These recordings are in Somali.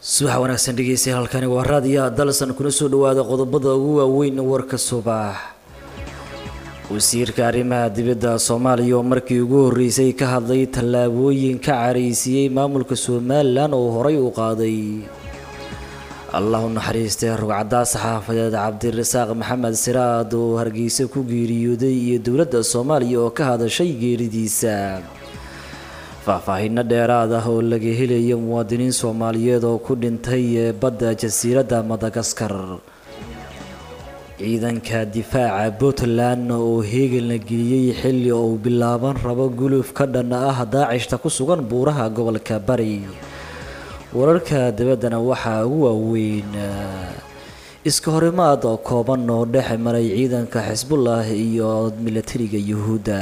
subax wanaagsan dhegeystayaal halkani waa raadiyaha dalsan kuna soo dhawaada qodobada ugu waaweyn warka subax wasiirka arrimaha dibadda soomaaliya oo markii ugu horreysay ka hadlay tallaabooyin ka caraysiiyey maamulka somalilan oo horay u qaaday allah u naxariistay rugcaddaa saxaafadeed cabdirasaaq maxamed siraad oo hargeysa ku geeriyooday iyo dowladda soomaaliya oo ka hadashay geeridiisa faahfaahinno dheeraad ah oo laga helayo muwaadiniin soomaaliyeed oo ku dhintay ee badda jasiiradda madagaskar ciidanka difaaca puntland oo heegan la geliyey xilli uu bilaaban rabo guluf ka dhan ah daacishta ku sugan buuraha gobolka bari wararka dabaddana waxaa ugu waaweyn iska horimaad oo kooban oo dhex maray ciidanka xisbullah iyo milatariga yuhuudda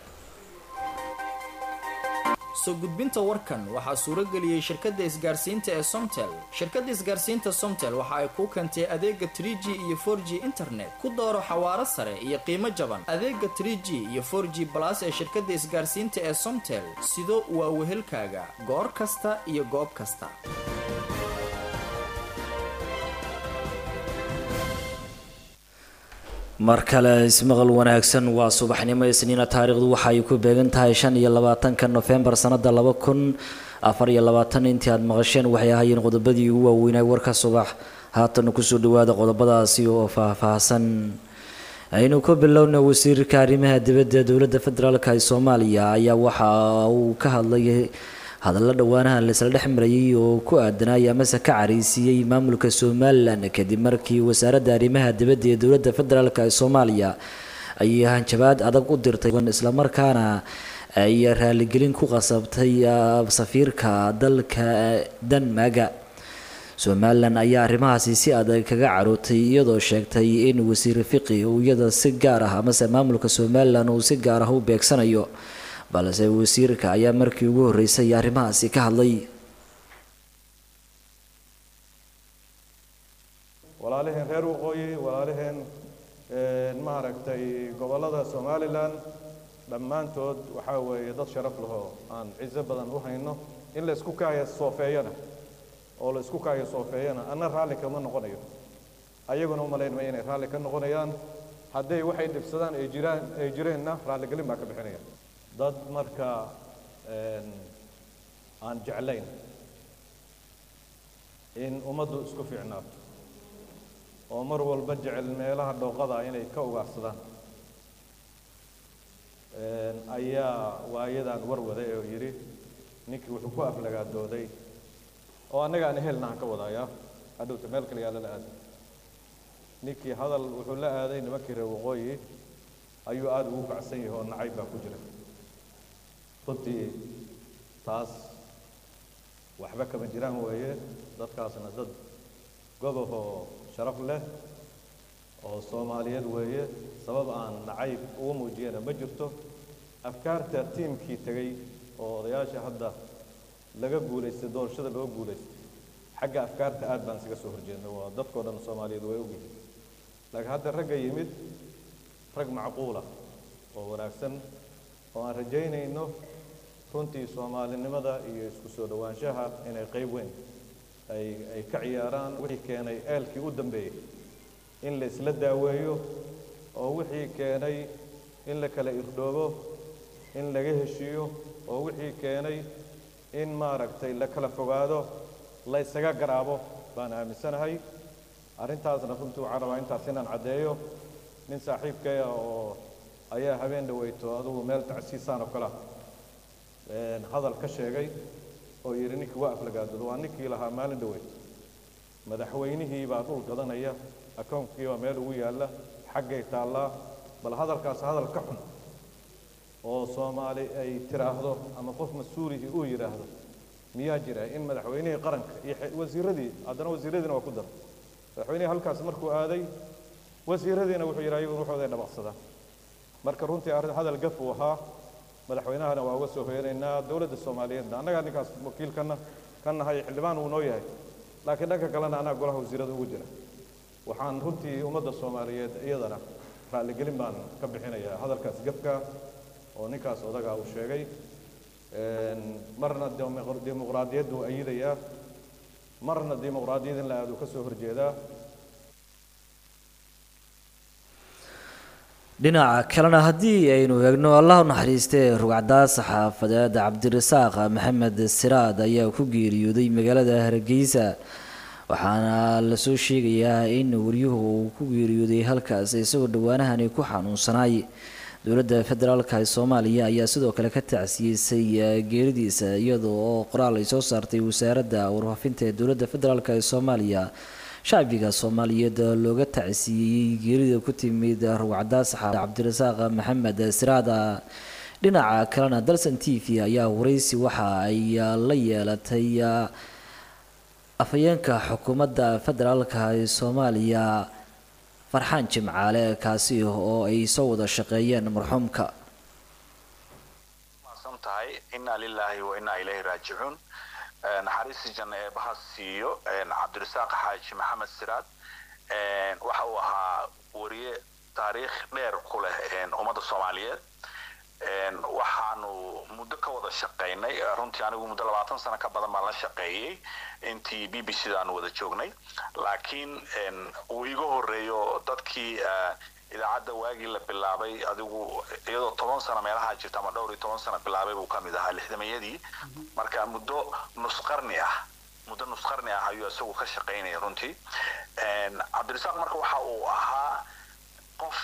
soo gudbinta warkan waxaa suuro geliyey shirkadda isgaarsiinta ee somtel shirkadda isgaarsiinta somtel waxa ay kuu keentay adeega 3g iyo 4g internet ku dooro xawaaro sare iyo qiimo jaban adeega 3g iyo 4g balas ee shirkadda isgaarsiinta ee somtel sido waa wehelkaaga goor kasta iyo goob kasta mar kale ismaqal wanaagsan waa subaxnimo isniina taariikhdu waxa ay ku beegan tahay shan iyo labaatanka nofembar sanada laba kun afar iyo labaatan intii aada maqasheen waxay ahaayeen qodobadii ugu waaweynay warka subax haatana kusoo dhawaada qodobadaasi oo faahfaahsan aynu ku bilowna wasiirka arrimaha dibadda dowladda federaalk ee soomaaliya ayaa waxa uu ka hadlay hadallo dhowaanaha laisla dhex marayay oo ku aadanaya amase ka caraysiiyey maamulka somalilan kadib markii wasaaradda arrimaha dibadda ee dowladda federaalk ee soomaaliya ay hanjabaad adag u dirtay islamarkaana ay raaligelin ku qasabtay safiirka dalka denmaga somalilan ayaa arrimahaasi si adag kaga carootay iyadoo sheegtay in wasiir fiqi uu iyada si gaar ah amase maamulka somalilan uu si gaar ah u beegsanayo balse wasiirka ayaa markii ugu horreysay arrimahaasi ka hadlay walaalaheen reer waqooyi walaalaheen maaragtay gobollada somalilan dhammaantood waxaa weeye dad sharaf lahoo aan ciso badan u hayno in la isku kaaya soofeeyana oo la isku kaaya soofeeyana anna raalli kama noqonayo ayaguna u malayn maya inay raalli ka noqonayaan hadday waxay dhibsadaan ay jiraan ay jireenna raalligelin baa ka bixinaya dad marka aan jeclayn in ummaddu isku fiicnaato oo mar walba jecel meelaha dhooqada inay ka ugaarsadaan ayaa waayadan warwaday oo yidhi ninkii wuxuu ku aflagaadooday oo annaga aan ehelna aan ka wadayaa hadhowta meel kale yaala la aaday ninkii hadal wuxuu la aaday nimankii reer waqooyi ayuu aada ugu kacsan yahay oo nacayb baa ku jira runtii taas waxba kama jiraan weeye dadkaasna dad gobob oo sharaf leh oo soomaaliyeed weeye sabab aan nacayb ugu muujiyana ma jirto afkaarta tiimkii tegey oo odayaasha hadda laga guulaystay doorashada loo guulaystay xagga afkaarta aad baan isaga soo horjeedna waa dadkao dhan soomaaliyeed way ogyihiin laakiin hadda ragga yimid rag macquula oo wanaagsan oo aan rajaynayno runtii soomaalinimada iyo isku soo dhowaanshaha inay qayb weyn ay ay ka ciyaaraan wixii keenay eelkii u dambeeyey in la isla daaweeyo oo wixii keenay in la kala irdhoobo in laga heshiiyo oo wixii keenay in maaragtay la kala fogaado la ysaga garaabo baan aaminsanahay arrintaasna runtii waxaan rabaa intaas inaan caddeeyo nin saaxiibkaya oo ayaa habeen dhaweyto adugu meel tacsiisaan oo kale ah hadal ka sheegay oo yidhi ninkii waa aflagaadoodo waa ninkii lahaa maalin dhaweyto madaxweynihii baa dhul gadanaya akoonkii baa meel ugu yaalla xaggay taallaa bal hadalkaas hadal ka xun oo soomaali ay tiraahdo ama qof mas-uulihii uu yidhaahdo miyaa jira in madaxweynihii qaranka iyo wasiiradii haddana wasiiradiina waa ku dara madaxweynihii halkaas markuu aaday wasiiradiina wuxuu yidhi ayagu ruuxooday dhabaqsadaan marka runtii arrin hadal gaf uu ahaa madaxweynahana waa uga soo hoyanaynaa dowladda soomaaliyeedna annagaa ninkaas wakiilkana ka nahay xildhibaan uu noo yahay laakiin dhanka kalena annaga golaha wasiirada ugu jira waxaan runtii ummadda soomaaliyeed iyadana raalligelin baan ka bixinayaa hadalkaas gafka oo ninkaas odagaa uu sheegay marna dimuqraadiyaddu ayidayaa marna dimuqraadiyad in la aado ka soo horjeedaa dhinaca kalena haddii aynu eegno allah u naxariistee rugcdaa saxaafadeed cabdirasaaq maxamed siraad ayaa ku geeriyooday magaalada hargeysa waxaana lasoo sheegayaa in waryuhu uu ku geeriyooday halkaas isagoo dhowaanahani ku xanuunsanaay dowladda federaalka ee soomaaliya ayaa sidoo kale ka tacsiyeysay geeridiisa iyadoo oo qoraal ay soo saartay wasaaradda warfaafinta ee dowladda federaalk ee soomaaliya shacbiga soomaaliyeed looga tacsiiyeyey geerida ku timid rugcdaa saxaafad cabdirasaaq maxamed siraada dhinaca kalena dalsan t v ayaa wareysi waxa ay la yeelatay afhayeenka xukuumadda federaalka ee soomaaliya farxaan jimcaale kaasi oo ay soo wada shaqeeyeen marxuumka maasan tahay inaa lilaahi wa inaa ilayhi raajicuun naxariistii janna ee baha siiyo cabdirasaaq xaaji maxamed siraad waxa uu ahaa wariye taariikh dheer ku leh ummadda soomaaliyeed waxaanu muddo ka wada shaqaynay runtii anigu muddo labaatan sano ka badan baan la shaqeeyey intii b b c da aanu wada joognay laakiin uu iga horeeyo dadkii idaacadda waagii la bilaabay adigu iyadoo toban sano meelaha jirta ama dhowr iyo toban sano bilaabay buu kamid ahaa lixdamayadii marka muddo nusqarni ah muddo nusqarni ah ayuu isagu ka shaqaynaya runtii cabdirasaaq marka waxa uu ahaa qof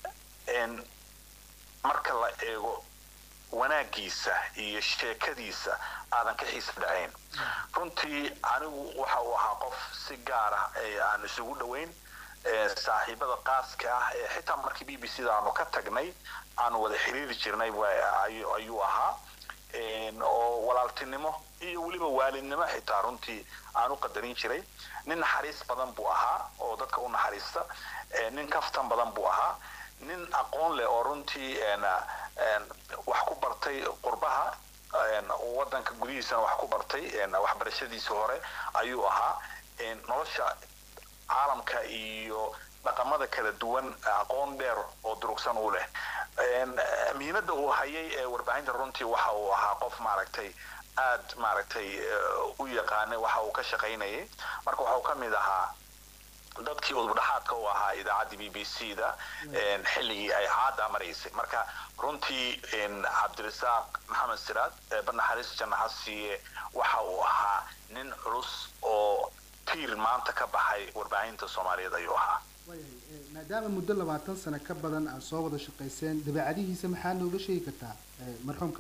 marka la eego wanaagiisa iyo sheekadiisa aadan ka xiisa dhacayn runtii anigu waxa uu ahaa qof si gaar ah aan isugu dhoweyn saaxiibada qaaska ah ee xitaa markii b b c da aanu ka tagnay aanu wada xiriiri jirnay ayuu ahaa oo walaaltinimo iyo weliba waalidnimo xitaa runtii aan u qadarin jiray nin naxariis badan buu ahaa oo dadka u naxariista nin kaftan badan buu ahaa nin aqoon leh oo runtii wax ku bartay qurbaha wadanka gudihiisana wax ku bartay waxbarashadiisa hore ayuu ahaa nolosha caalamka iyo dhaqamada kala duwan aqoon dheer oo durugsan u leh mihinada uu hayay ee warbaahinta runtii waxa uu ahaa qof maaragtay aad maaragtay u yaqaanay waxa uu ka shaqaynayay marka waxa uu ka mid ahaa dadkii udubdhaxaadka u ahaa idaacaddii b b c da xilligii ay caada maraysay marka runtii cabdirasaaq maxamed siraad banaxariis jannaha siiye waxa uu ahaa nin culus oo tiir maanta ka baxay warbaahinta soomaaliyeed ayuu ahaa maadaama muddo labaatan sano ka badan aad soo wada shaqayseen dabeecadihiisa maxaa nooga sheegi kartaa marxuumka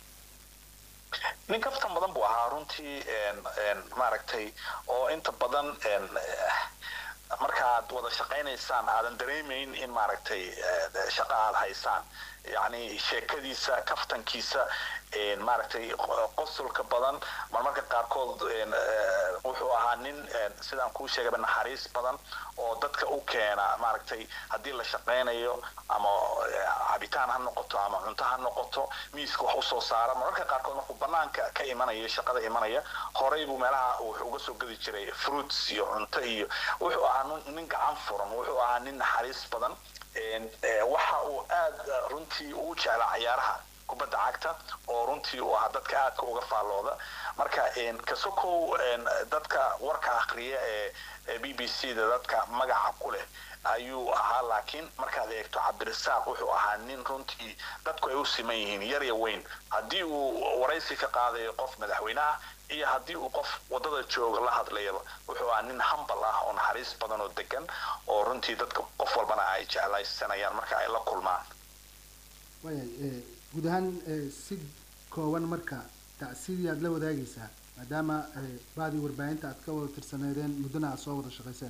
nin kaftan badan buu ahaa runtii maaragtay oo inta badan markaad wada shaqaynaysaan aadan dareemayn in maaragtay shaqo aad haysaan yacni sheekadiisa kaftankiisa maaragtay qosolka badan marmarka qaarkood wuxuu ahaa nin sidaan kuu sheegayba naxariis badan oo dadka u keena maaragtay haddii la shaqaynayo ama cabitaan ha noqoto ama cunto ha noqoto miiska wax usoo saara marmarka qaarkood markuu banaanka ka imanaya shaqada imanaya horey buu meelaha wuxuu uga soo gadi jiray fruits iyo cunto iyo wuxuu ahaa nin gacan furan wuxuu ahaa nin naxariis badan waxa uu aad runtii uu jeclaa cayaaraha kubadda cagta oo runtii uu ahaa dadka aadka uga faallooda marka kasokow dadka warka akhriya ee b b c da dadka magaca ku leh ayuu ahaa laakiin markaad eegto cabdirasaaq wuxuu ahaa nin runtii dadku ay u siman yihiin yar ya weyn haddii uu waraysi ka qaadayo qof madaxweyneha iyo haddii uu qof wadada jooga la hadlayaba wuxuu ahaa nin hambal ah oo naxariis badan oo degan oo runtii dadka qof walbana ay jeclaysanayaan marka ay la kulmaan wayahay guud ahaan si kooban marka tacsiidii aada la wadaagaysaa maadaama baadii warbaahinta aad ka wada tirsaneedeen muddana aad soo wada shaqayseen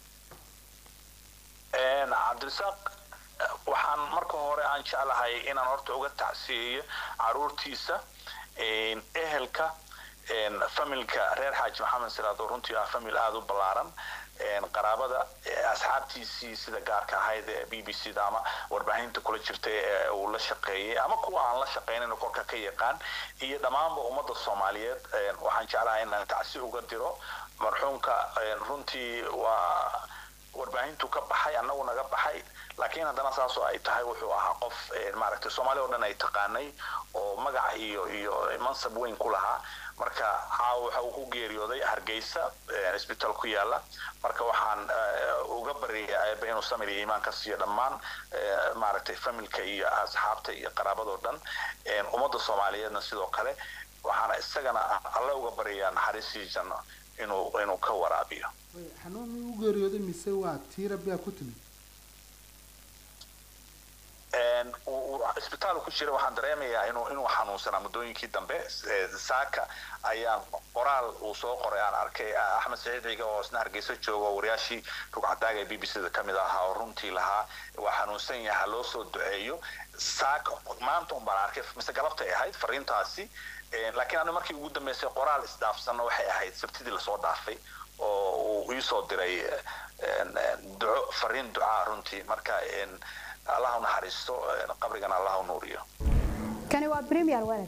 cabdirasaaq waxaan marka hore aan jeclahay inaan horta uga tacsiyeeyo caruurtiisa ehelka familka reer xaaji maxamed siraad oo runtii ah famil aada u ballaaran qaraabada asxaabtiisii sida gaarka ahayd ee b b c da ama warbaahinta kula jirtay ee uu la shaqeeyey ama kuwa aan la shaqeynin korka ka yaqaan iyo dhammaanba ummadda soomaaliyeed waxaan jeclahay inaan tacsi uga diro marxuumka runtii waa warbaahintu ka baxay annagu naga baxay laakiin haddana saasoo ay tahay wuxuu ahaa qof maaragtay soomaali oo dhan ay taqaanay oo magac iyo iyo mansab weyn ku lahaa marka caawa waxa uu ku geeriyooday hargeysa isbitaal ku yaala marka waxaan uga baryayaa aaba inuu samir iyo iimaan ka siiyo dhammaan maaragtay familka iyo asxaabta iyo qaraabadoo dhan ummadda soomaaliyeedna sidoo kale waxaana isagana alle uga baryayaa naxariistii janno inuu inuu ka waraabiyo xanuun miyuu u geeriyooday mise waa tii rabbigaa ku timid isbitaal ku jira waxaan dareemayaa inuu inuu xanuunsanaa muddooyinkii dambe saaka ayaan qoraal uu soo qoray aan arkay axmed saciid ciga oo isna hargeysa jooga oo wariyaashii rugcadaaga ee b b c da kamid ahaa oo runtii lahaa waa xanuunsan yaha loo soo duceeyo saaka maanta un baan arkay mise galabtay ahayd fariintaasi laakiin anu markii ugu dambeysay qoraal isdhaafsanno waxay ahayd sabtidii lasoo dhaafay oo uu iisoo diray duco fariin ducaa runtii marka allah u naxariisto qabrigana allah u nuuriyo kani waa premier walad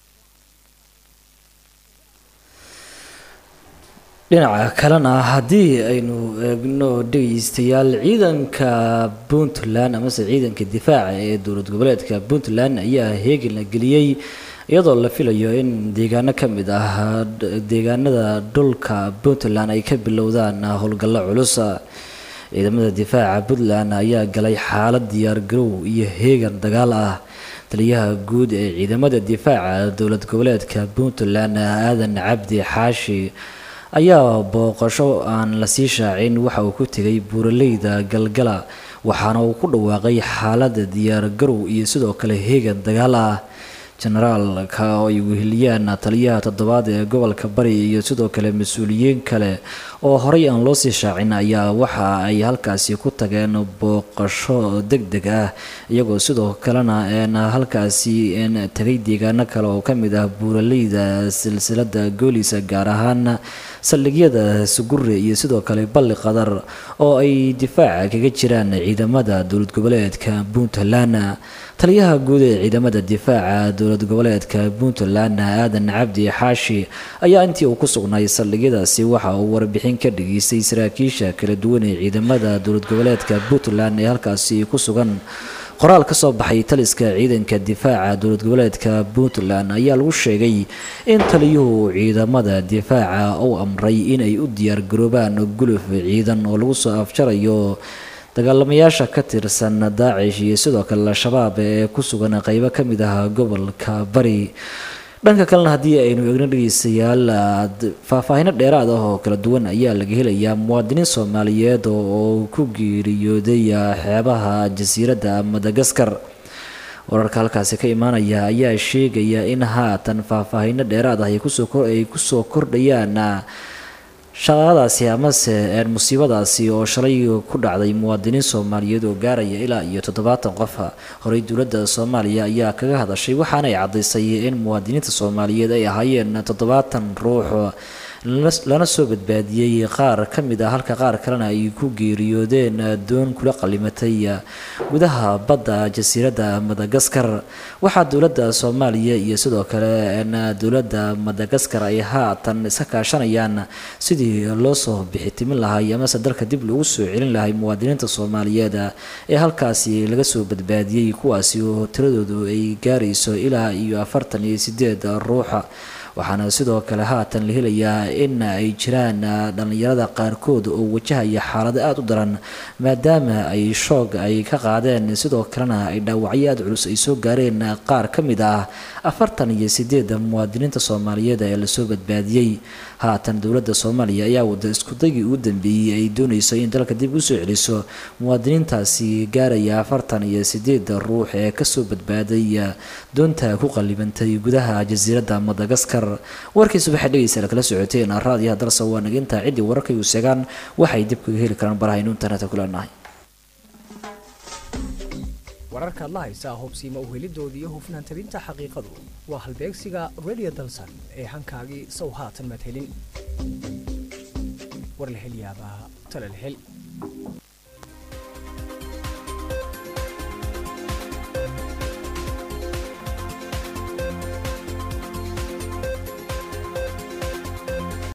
dhinaca kalena haddii aynu eegno dhegeystayaal ciidanka puntland amase ciidanka difaaca ee dowlad goboleedka puntland ayaa heegin la geliyey iyadoo la filayo in deegaano ka mid ah deegaanada dhulka puntland ay ka bilowdaan howlgallo culus ciidamada difaaca puntland ayaa galay xaalad diyaargarow iyo heegan dagaal ah taliyaha guud ee ciidamada difaaca dowlad goboleedka puntland aadan cabdi xaashi ayaa booqasho aan lasii shaacin waxa uu ku tegay buuraleyda galgala waxaana uu ku dhawaaqay xaalada diyaargarow iyo sidoo kale heegan dagaal ah generaalka oo ay weheliyaan taliyaha toddobaad ee gobolka bari iyo sidoo kale mas-uuliyiin kale oo horey aan loo sii shaacin ayaa waxa ay halkaasi ku tageen booqasho deg deg ah iyagoo sidoo kalena halkaasi tagay deegaano kale oo kamid ah buuraleyda silsilada goolisa gaar ahaan saldhigyada sugure iyo sidoo kale balli qadar oo ay difaaca kaga jiraan ciidamada dowlad goboleedka puntland taliyaha guud ee ciidamada difaaca dowlad goboleedka puntland aadan cabdi xaashi ayaa intii uu ku sugnay saldhigyadaasi waxa uu warbixin ka dhageystay saraakiisha kala duwan ee ciidamada dowlad goboleedka puntland ee halkaasi ku sugan qoraal ka soo baxay taliska ciidanka difaaca dowlad goboleedka puntland ayaa lagu sheegay in taliyuhu ciidamada difaaca uu amray inay u diyaargaroobaan guluf ciidan oo lagu soo afjarayo dagaalamayaasha ka tirsan daacish iyo sidoo kale al-shabaab ee ku sugan qeybo ka mid ah gobolka bari dhanka kalena haddii aynu eegno dhegeystayaal faahfaahino dheeraad ah oo kala duwan ayaa laga helayaa muwaadiniin soomaaliyeed oo ku geeriyooday xeebaha jasiiradda madagaskar wararka halkaasi ka imaanaya ayaa sheegaya in haatan faahfaahino dheeraad ah ay kusoo kordhayaan shaqadaasi amase musiibadaasi oo shalay ku dhacday muwaadiniin soomaaliyeed oo gaaraya ilaa iyo toddobaatan qof horey dowladda soomaaliya ayaa kaga hadashay waxaana ay caddaysay in muwaadiniinta soomaaliyeed ay ahaayeen toddobaatan ruux lana soo badbaadiyey qaar ka mid ah halka qaar kalena ay ku geeriyoodeen doon kula qalimatay gudaha badda jasiiradda madagaskar waxaa dowladda soomaaliya iyo sidoo kale dowladda madagaskar ay haatan iska kaashanayaan sidii loo soo bixitimin lahay amase dalka dib loogu soo celin lahay muwaadiniinta soomaaliyeed ee halkaasi laga soo badbaadiyey kuwaasi oo tiradoodu ay gaarayso ilaa iyo afartan iyo sideed ruuxa waxaana sidoo kale haatan la helayaa in ay jiraan dhallinyarada qaarkood oo wajahaya xaalado aada u daran maadaama ay shoog ay ka qaadeen sidoo kalena ay dhaawacyo aada culus ay soo gaareen qaar ka mid ah afartan iyo sideeda muwaadiniinta soomaaliyeed ee lasoo badbaadiyey haatan dowladda soomaaliya ayaa wada iskudaygii ugu dambeeyey ay doonayso in dalka dib usoo celiso muwaadiniintaasi gaaraya afartan iyo sideeda ruux ee kasoo badbaaday doonta ku qalibantay gudaha jasiiradda madagaskar warkiisa waxay dhegeysaa kala socoteen raadiyaha dalsa waa naginta ciddii wararkay u seegaan waxay dib kaga heli karaan barahaynu internetka ku leenahay wararkaad la haysaa hubsiima uhelidooda iyo hufnaan tabinta xaqiiqadu waa halbeegsiga radio dalsan ee hankaagii sow haatan madhelin war la hel yaabaa tala la hel